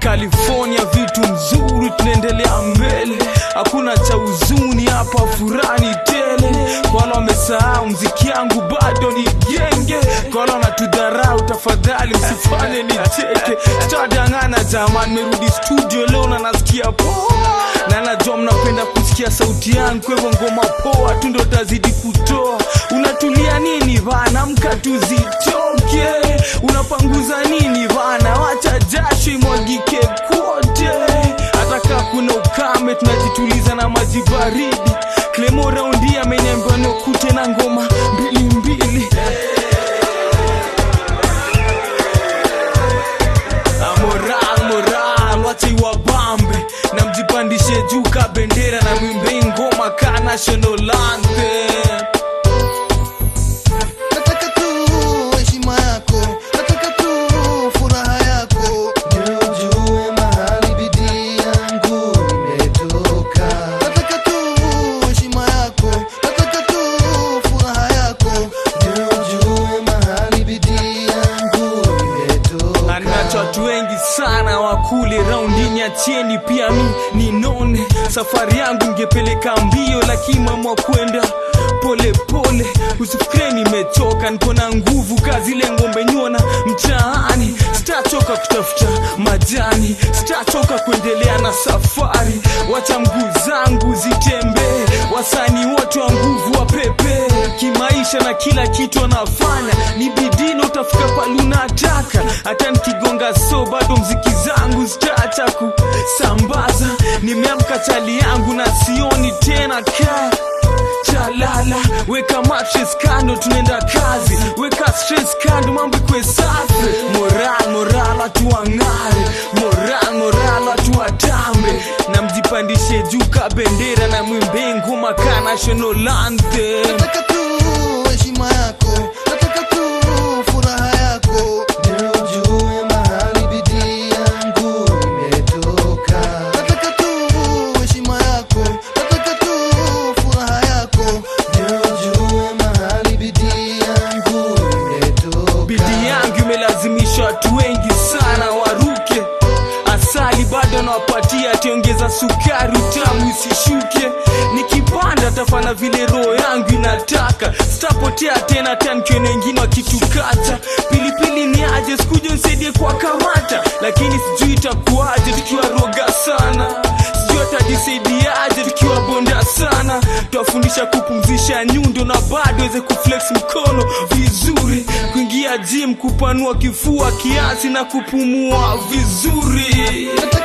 California vitu mzuri, tunaendelea mbele, hakuna cha huzuni hapa, furani tele. Kwa wale wamesahau mziki yangu bado ni genge, kwa wale wanatudharau tafadhali msifanye nicheke. Sitadangana jamani, merudi studio leo na nasikia poa, na najua mnapenda kusikia sauti yangu, kwa hivyo ngoma poa tu ndo tazidi kutoa. Unatulia nini bana, mka tuzitoke. Unapanguza nini bana, wacha jasho imwagike kote. Hata kaa kuna ukame, tunajituliza na maji baridi. Clemo raundi ameniambia nikute na ngoma mbili mbili. Ah, moral moral wacha iwabambe na mjipandishe juu ka bendera na mwimbe ngoma ka national anthem Nataka tu heshima yako, nataka tu furaha yako, ndio ujue mahali bidii yangu imetoka. Nataka tu heshima yako, nataka tu furaha yako, ndio ujue mahali bidii yangu imetoka. anacho watu wengi sana wakule raundini achieni pia mi ninone safari yangu ingepeleka mbio lakini mamwa kwenda pole pole usifikire nimechoka niko na nguvu kazi ile ngombe nyona mtaani sitachoka kutafuta majani sitachoka kuendelea na safari wacha mguu zangu zitembee wasani wote wa nguvu wa pepe kimaisha na kila kitu anafanya ni bidii utafika pale unataka hata nikigonga so bado mziki zangu zitaacha kusambaza nimeamka chali yangu na sioni tena ka chalala weka mattress kando tunaenda kazi weka stress kando mambo ikwe safi moral moral watu wang'are moral moral watu watambe na mjipandishe juu ka bendera na mwimbe ngoma ka national anthem Nataka tu heshima yako, nataka tu furaha yako, ndio ujue mahali bidii yangu imetoka. Nataka tu heshima yako, nataka tu furaha yako, ndio ujue mahali bidii yangu imetoka. bidii yangu imelazimisha watu wengi sana waruke asali bado nawapatia tiongeza sukari utamu isishuke nikipanda tafana vile roho yangu inataka sitapotea tena tankione wengine wakitukata pilipili ni aje sikuja nisaidie kwa kamata lakini sijui itakuaje tukiwa roga sana sijui atajisaidiaje tukiwa bonda sana twafundisha kupumzisha nyundo na bado weze kuflex mkono vizuri kuingia gym kupanua kifua kiasi na kupumua vizuri Nataka